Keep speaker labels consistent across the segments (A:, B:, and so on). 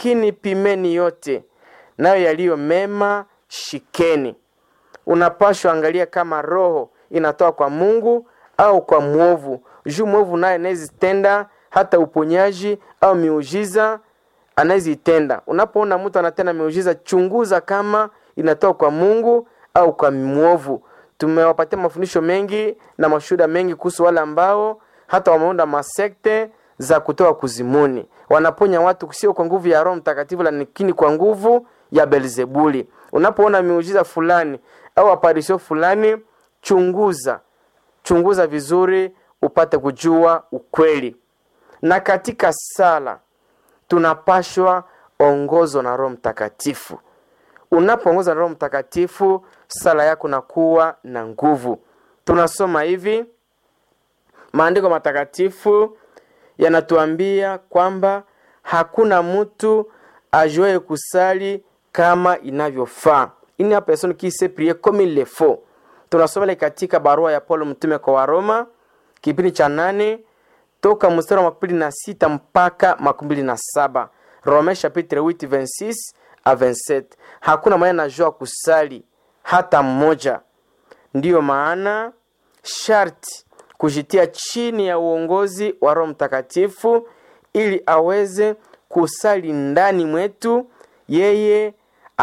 A: lakini pimeni yote, nayo yaliyo mema shikeni. Unapashwa angalia kama roho inatoka kwa Mungu au kwa mwovu. Juu mwovu naye anayezitenda hata uponyaji au miujiza anayezitenda. Unapoona mtu anatenda miujiza, chunguza kama inatoka kwa Mungu au kwa mwovu. Tumewapatia mafundisho mengi na mashuhuda mengi kuhusu wale ambao hata wameunda masekte za kutoka kuzimuni, wanaponya watu sio kwa nguvu ya Roho Mtakatifu, lakini kwa nguvu ya Belzebuli. Unapoona miujiza fulani au aparisho fulani, chunguza chunguza vizuri, upate kujua ukweli. Na katika sala tunapashwa ongozwa na Roho Mtakatifu. Unapoongozwa na Roho Mtakatifu, sala yako nakuwa na nguvu. Tunasoma hivi, maandiko matakatifu yanatuambia kwamba hakuna mtu ajuaye kusali kama inavyofaa, une personne qui sait prier comme il le faut. Tunasoma ile katika barua ya Paulo mtume kwa Waroma kipindi cha nane toka mstari wa makumi na sita mpaka makumi mbili na saba Rome chapitre 8 26 a 27. Hakuna mwenye anajua kusali hata mmoja. Ndiyo maana sharti kujitia chini ya uongozi wa Roho Mtakatifu ili aweze kusali ndani mwetu, yeye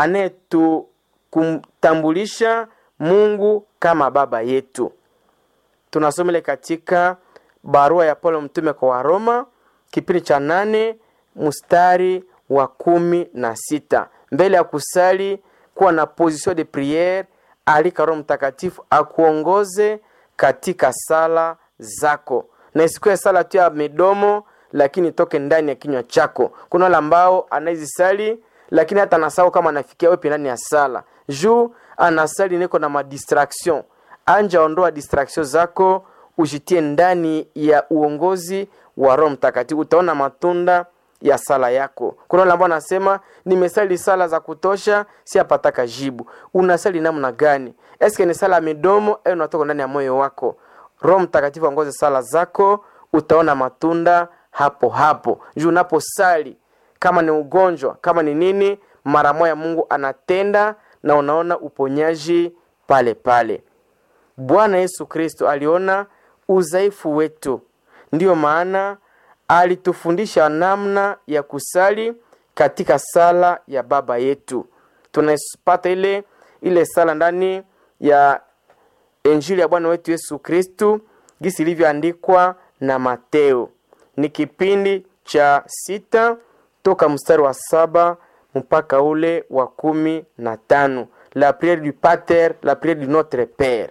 A: anayetukumtambulisha Mungu kama baba yetu. Tunasoma ile katika barua ya Paulo mtume kwa Waroma kipindi cha nane mstari wa kumi na sita. Mbele ya kusali kuwa na position de priere, alika Roho Mtakatifu akuongoze katika sala zako, na isikuwe sala tu ya midomo, lakini toke ndani ya kinywa chako. Kuna wale ambao anaizisali lakini hata anasahau kama anafikia wewe ndani ya sala, juu anasali niko na madistraction. Anja ondoa distraction zako, ujitie ndani ya uongozi wa Roho Mtakatifu, utaona matunda ya sala yako. Kuna wale ambao anasema nimesali sala za kutosha, si apataka jibu. Unasali namna gani? Eske ni sala ya midomo au unatoka ndani ya moyo wako? Roho Mtakatifu aongoze sala zako, utaona matunda hapo hapo. Juu unaposali kama ni ugonjwa, kama ni nini, mara moja Mungu anatenda na unaona uponyaji pale pale. Bwana Yesu Kristo aliona udhaifu wetu, ndiyo maana alitufundisha namna ya kusali katika sala ya Baba yetu. Tunapata ile ile sala ndani ya Injili ya Bwana wetu Yesu Kristu gisi ilivyoandikwa na Mateo. Ni kipindi cha sita toka mstari wa saba mpaka ule wa kumi na tano la priere du Pater, la priere du Notre Pere.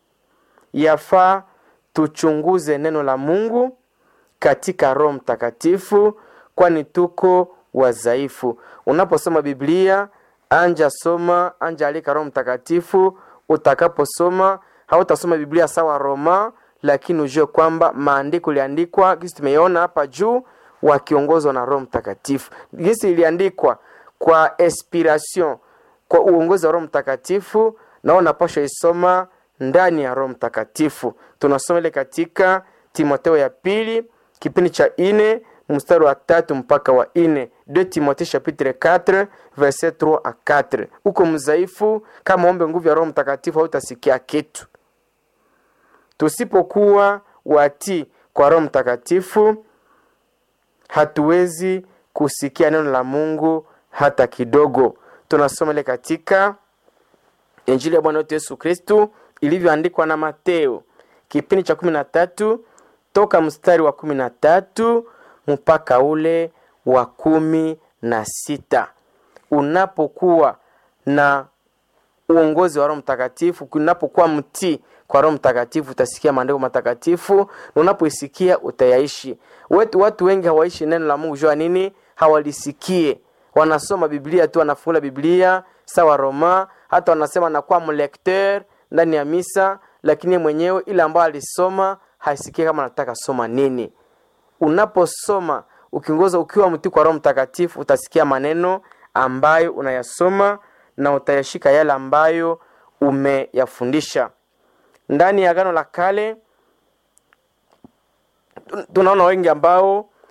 A: Yafaa tuchunguze neno la Mungu katika Roho Mtakatifu, kwani tuko wadhaifu. Unaposoma Biblia, anja soma, anja alika Roho Mtakatifu. Utakaposoma hautasoma Biblia sawa Roma, lakini ujue kwamba maandiko iliandikwa gisi tumeiona hapa juu, wakiongozwa na Roho Mtakatifu, gisi iliandikwa kwa inspiration, kwa uongozi wa Roho Mtakatifu, na unapaswa isoma ndani ya Roho Mtakatifu. Tunasoma ile katika Timotheo ya pili kipindi cha ine mstari wa tatu mpaka wa ine 2 Timothée chapitre 4 verset 3 a 4. Uko mzaifu kama ombe nguvu ya Roho Mtakatifu hautasikia kitu. Tusipokuwa wati kwa Roho Mtakatifu hatuwezi kusikia neno la Mungu hata kidogo. Tunasoma ile katika Injili ya Bwana wetu Yesu Kristu ilivyoandikwa na Mateo kipindi cha kumi na tatu toka mstari wa kumi na tatu mpaka ule wa kumi na sita. Unapokuwa na uongozi wa Roho Mtakatifu, unapokuwa mtii kwa Roho Mtakatifu, utasikia maandiko matakatifu na unapoisikia utayaishi. Wetu watu wengi hawaishi neno la Mungu, jua nini? Hawalisikie, wanasoma Biblia tu, wanafungula Biblia sawa Roma, hata wanasema anakuwa mlekteur ndani ya misa, lakini mwenyewe ile ambayo alisoma haisikie kama anataka soma nini. Unaposoma ukiongoza ukiwa mtii kwa Roho Mtakatifu, utasikia maneno ambayo unayasoma na utayashika yale ambayo umeyafundisha. Ndani ya Agano la Kale tunaona wengi ambao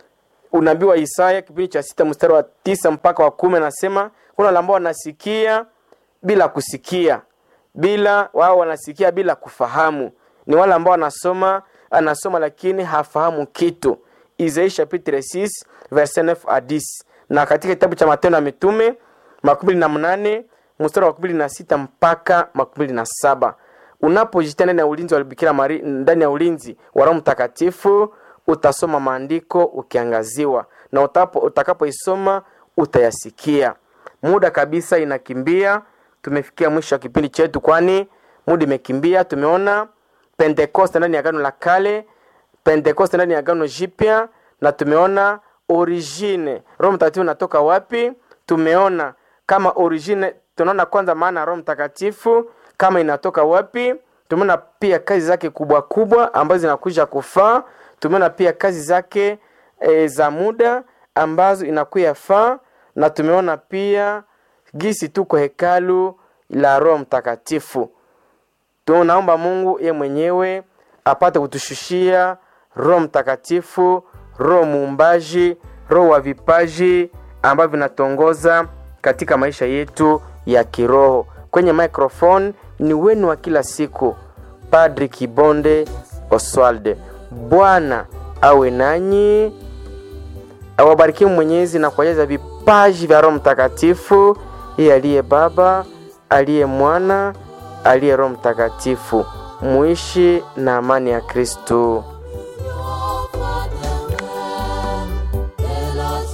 A: unabii wa Isaya kipindi cha sita mstari wa tisa mpaka wa kumi anasema kuna wale ambao wanasikia bila kusikia, bila wao wanasikia bila kufahamu. Ni wale ambao wanasoma anasoma lakini hafahamu kitu. Isaia chapitre 6 verset 9 à 10. Na katika kitabu cha Matendo ya Mitume makumi na mnane mstari wa makumi na sita mpaka makumi na saba unapojitia ndani ya ulinzi wa Bikira Maria, ndani ya ulinzi wa Roho Mtakatifu utasoma maandiko ukiangaziwa, na utapo utakapoisoma utayasikia. Muda kabisa inakimbia, tumefikia mwisho wa kipindi chetu, kwani muda imekimbia. Tumeona Pentekoste ndani ya Agano la Kale, Pentekoste ndani ya Agano Jipya, na tumeona origine, Roho Mtakatifu unatoka wapi? Tumeona kama origine, tunaona kwanza maana ya Roho Mtakatifu kama inatoka wapi. Tumeona pia kazi zake kubwa kubwa ambazo zinakuja kufaa. Tumeona pia kazi zake e, za muda ambazo inakuya faa, na tumeona pia gisi tuko hekalu la Roho Mtakatifu. Tunaomba Mungu ye mwenyewe apate kutushushia Roho Mtakatifu, Roho muumbaji, Roho wa vipaji ambavyo vinatongoza katika maisha yetu ya kiroho. Kwenye microphone ni wenu wa kila siku, Padri Kibonde Oswalde. Bwana awe nanyi, awabarikie Mwenyezi na kuwajaza vipaji vya Roho Mtakatifu, yeye aliye Baba, aliye Mwana, aliye Roho Mtakatifu. Muishi na amani ya Kristo.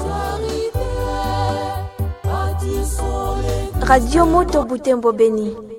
B: Radio Moto Butembo Beni.